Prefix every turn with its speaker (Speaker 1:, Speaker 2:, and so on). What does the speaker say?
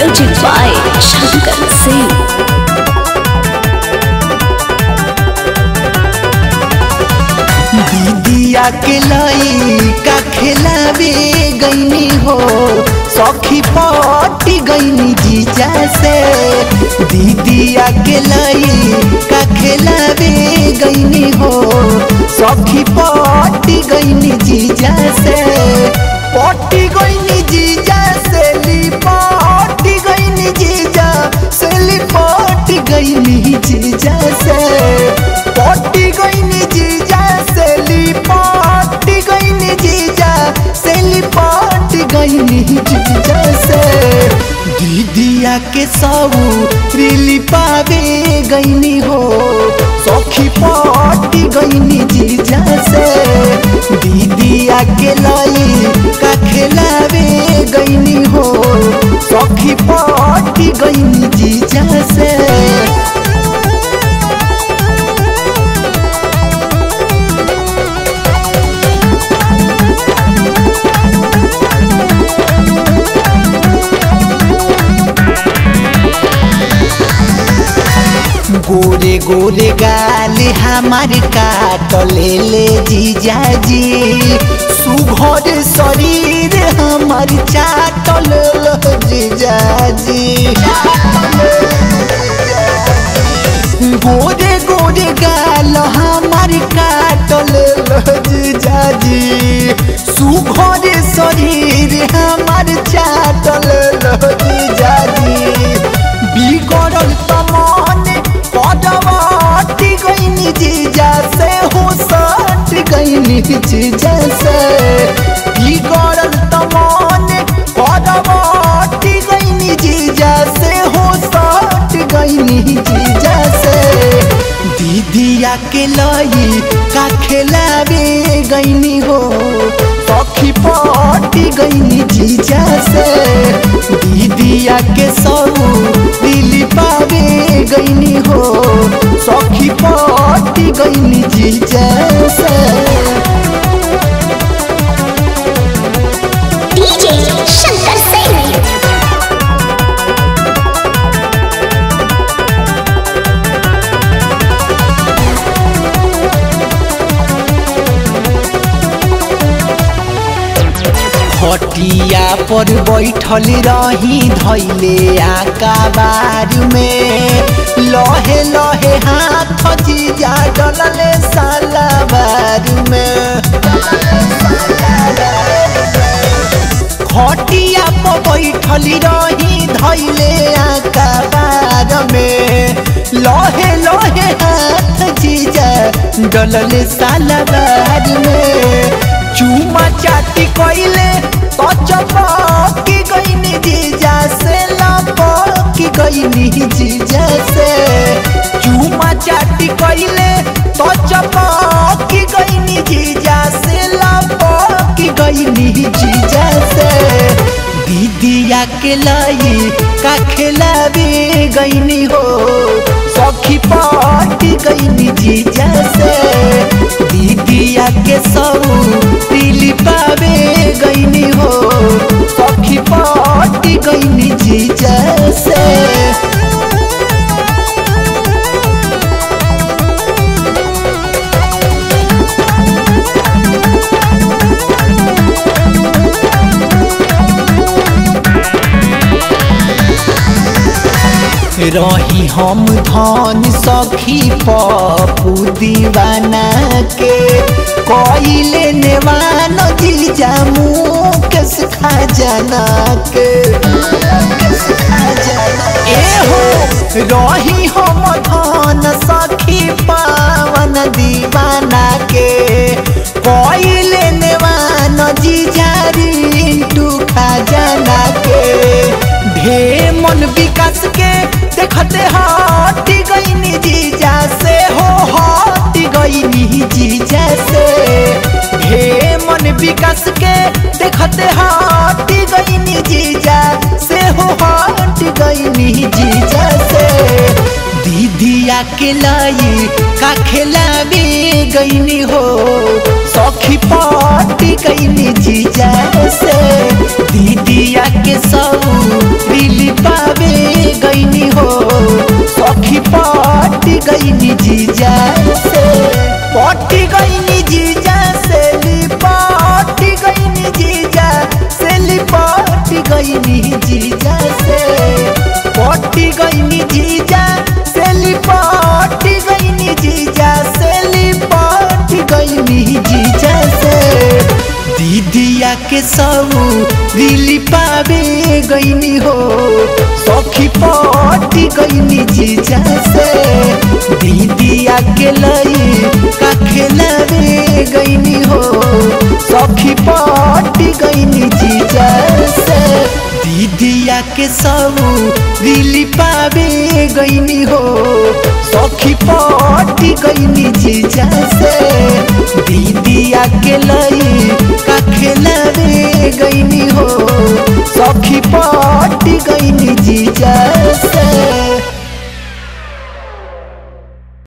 Speaker 1: Music by Shankar Singh.
Speaker 2: दीदिया के लइका खेलावे गईनी हो सखी पटी गईनी जीजा से दीदिया के लइका खेलावे गईनी हो सखी पटी गईनी जीजा से पटी गईनी जीजा से लिपटी गईनी जीजा से लिपटी गईनी जीजा से पटी गईनी जीजा से लिपटी गईनी जीजा से लिपटी गईनी जीजा से दीदिया के सब रिली पावे गईनी हो सखी पटी गईनी जीजा से दीदिया के लई का खेलावे गईनी हो सखी पटी गईनी जीजा से गोरे गोरे गाल हमार काट ले ले जीजा जी सुघर शरीर हमार चाट ले लो जीजा जी गोरे गोरे गाल हमार काट ले लो जीजा जी सुघर शरीर हमार चाट ले लो जीजा जी बिगड़ल तमान पदवाटी गईनी जीजा से हो सट गईनी जीजा से बिगड़ल तमान पदवाटी गईनी जीजा से हो सट गईनी जीजा से दीदिया के लई का खेलावे गईनी हो सखी पटी गईनी जीजा से दीदिया के सौ दिली पावे गईनी हो सखी पटी गईनी जीजा से
Speaker 1: DJ Shankar Singh.
Speaker 2: खटिया पर बैठल रही धैले आकाबार में लहे लहे हाथ जीजा डलले सालाबार में खटिया पर बैठल रही धैले आकाबार में लहे लहे हाथ जीजा डलले सालाबार में चूमा चाटी कइले तो चपकी गईनी जीजा से लपकी गईनी जीजा से चूमा चाटी कइले तो चपकी गईनी जीजा से लपकी गईनी जीजा से दीदिया के लाई का खेलावे गईनी हो सखी पाटी गईनी जीजा से दीदिया के सब दिली पावे गईनी हो सखी पाटी गईनी जीजा से रही हम धन सखी पपू दीवाना के कइले नेवान जीजा मुकेश खजाना के एहो रही हम धन सखी पावन दीवाना के कइले नेवान जीजा रिंटू खजाना के ढे मन विकास के देखते हटी गईनी जीजा से हो हटी गईनी जीजा से ढे मन विकास के देखते हटी गईनी जीजा से हो हटी गईनी जीजा से दीदिया के लाई का खेलावे गईनी हो सखी पाटी गईनी जीजा से दीदिया के सब दिल पा गईनी हो सखी पटी गईनी जीजा से पटी गईनी जीजा से लिपटी गईनी जीजा से लिपटी गईनी जीजा से पटी गईनी जीजा से लिपटी गईनी जीजा से लिपटी गईनी जीजा से दीदिया के सब दिली पावे गईनी हो सखी पटी गईनी जीजा से दीदिया के लई का खेलावे गईनी हो सखी पटी गईनी जीजा से दीदिया के सब दिली पावे गईनी हो सखी पटी गईनी जीजा से दीदिया के लई का खेलावे गईनी हो सखी पटी गईनी जीजा